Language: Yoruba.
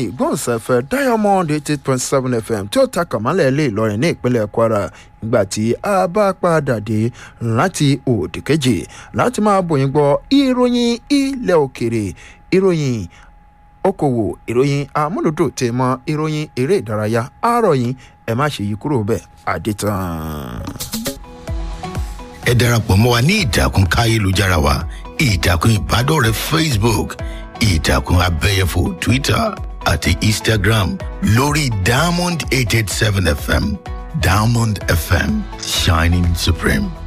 ìgbóhùnsáfẹ́ diamond eighty point seven fm tí ó ta kàmálẹ̀ lè lọrin ní ìpínlẹ̀ kwara nígbà tí a bá padà dé láti òdì kejì láti máa bòyìn gbọ́ ìròyìn ilẹ̀ òkèrè ìròyìn okòwò ìròyìn amúlùdò tè mọ ìròyìn eré ìdárayá àárọ̀yìn ẹ má ṣe yí kúrò bẹ́ẹ̀ àdètàn. ẹ darapọ̀ mọ́ wa ní ìtàkùn káyélujára wa ìtàkùn ìbádọ́rẹ̀ẹ́ facebook ìtàkùn abẹ́yẹfò twitter àti instagram lórí diamond eight eight seven fm diamond fm shining supreme.